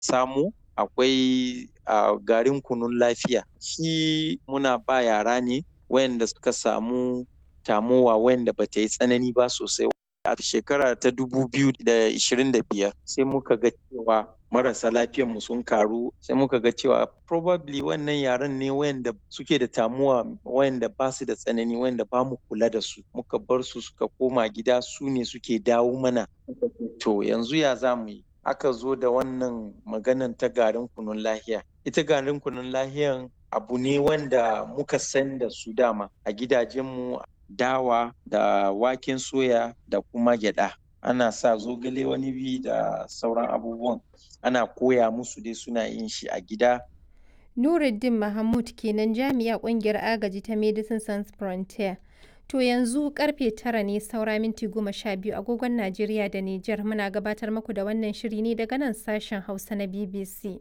samu akwai uh, garin kunun lafiya shi muna ba yara ne wayanda suka samu tamowa wayanda bata yi tsanani ba sosai a shekara ta 2025 sai muka ga cewa marasa mu sun karu sai muka ga cewa probably wannan yaran ne wayanda suke da tamuwa wayanda ba su da tsanani wayanda ba mu kula da su muka bar su suka koma gida su ne suke dawo mana to yanzu ya za mu yi aka zo da wannan maganan ta garin kunun lahiya ita garin kunun lahiyan abu ne wanda muka san da su dama a gidajenmu dawa da waken soya da kuma gyada ana sa zogale wani bi da sauran abubuwan ana koya musu dai suna yin shi a gida Nuruddin Mahmud kenan jami'a kungiyar agaji ta Medicine Sans Frontier. To yanzu karfe tara ne saura minti goma sha biyu agogon Najeriya da Nijar muna gabatar muku da wannan shiri ne daga nan sashen Hausa na BBC.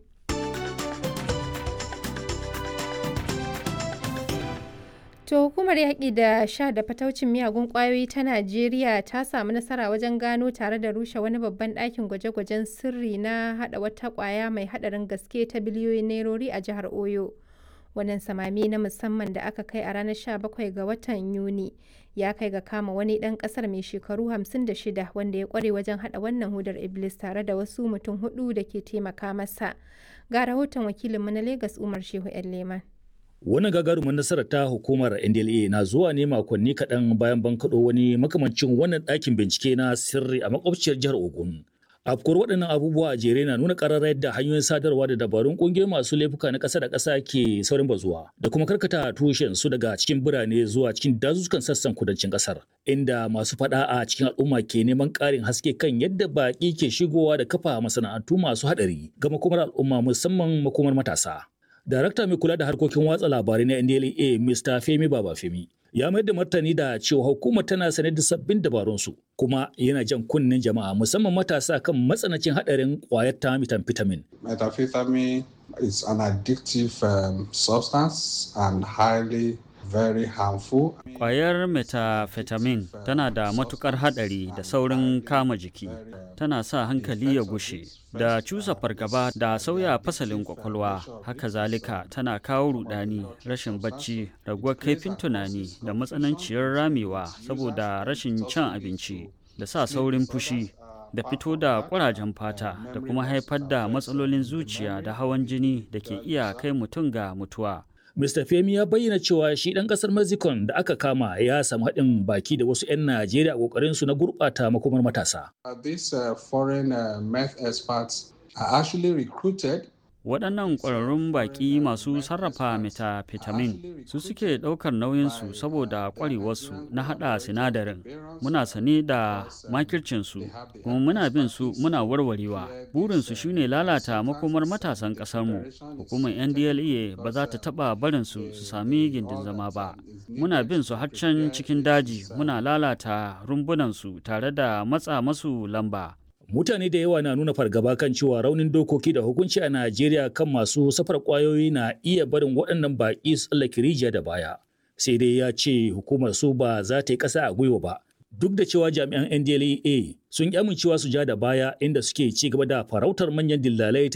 To hukumar yaƙi da sha da fataucin miyagun ƙwayoyi ta Najeriya ta samu nasara wajen gano tare da rushe wani babban ɗakin gwaje-gwajen sirri na haɗa wata ƙwaya mai haɗarin gaske ta biliyoyin nairori a jihar Oyo. Wannan samami na musamman da aka kai a ranar 17 ga watan Yuni ya kai ga kama wani ɗan ƙasar mai shekaru 56 wanda ya ƙware wajen haɗa wannan hudar Iblis tare da wasu mutum hudu da ke taimaka masa. Ga rahoton wakilinmu na Legas Umar Shehu 'yan Leman. Wannan gagarumin nasarar ta hukumar NDLA na zuwa ne makonni kaɗan bayan bankaɗo wani makamancin wannan ɗakin bincike na sirri a makwabciyar jihar Ogun. Afkuwar waɗannan abubuwa a jere na nuna ƙarar yadda hanyoyin sadarwa da dabarun ƙungiyoyi masu laifuka na ƙasa da ƙasa ke saurin bazuwa da kuma karkata tushen su daga cikin birane zuwa cikin dazuzzukan sassan kudancin ƙasar inda masu faɗa a cikin al'umma ke neman ƙarin haske kan yadda baƙi ke shigowa da kafa masana'antu masu haɗari ga makomar al'umma musamman makomar matasa. Darakta mai kula da harkokin watsa labarai na NDLA Mr. Femi Babafemi ya mayar da martani da cewa hukumar tana sane da sabbin dabarunsu kuma yana jan kunnen jama'a musamman matasa kan matsanancin haɗarin ƙwayar ta methamphetamine. Methamphetamine is an addictive um, substance and highly very harmful. Ƙwayar methamphetamine tana da matukar haɗari da saurin kama jiki, tana sa hankali ya gushe, da cusa fargaba da sauya fasalin kwakwalwa, haka zalika tana kawo rudani, rashin bacci, raguwar kaifin tunani da matsananciyar ramewa saboda rashin cin abinci, da sa saurin fushi. da fito da ƙurajen fata da kuma haifar da matsalolin zuciya da hawan jini da ke iya kai mutum ga mutuwa. Mr. Femi ya bayyana cewa shi ɗan ƙasar Mexico da aka kama ya samu haɗin baki da wasu 'yan Najeriya a ƙoƙarin su na gurɓata makomar matasa. These uh, foreign uh, meth experts are actually recruited waɗannan ƙwararrun baƙi masu sarrafa methamphetamine su suke ɗaukar nauyinsu saboda ƙwarewarsu na haɗa sinadarin muna sane da makircinsu kuma muna bin su muna warwarewa burinsu shine lalata makomar matasan ƙasarmu hukumar ndla ba za ta taɓa barinsu su sami gindin zama ba muna bin su har can cikin daji muna lalata rumbunansu tare da matsa masu lamba mutane da yawa na nuna fargaba kan cewa raunin dokoki da hukunci a Najeriya kan masu safar kwayoyi na iya barin waɗannan baƙi su tsallake rijiya da baya. Sai dai ya ce hukumar su ba za ta yi ƙasa a gwiwa ba. Duk da cewa jami'an NDLEA sun ƙi amincewa su ja da baya inda suke ci gaba da farautar manyan dillalai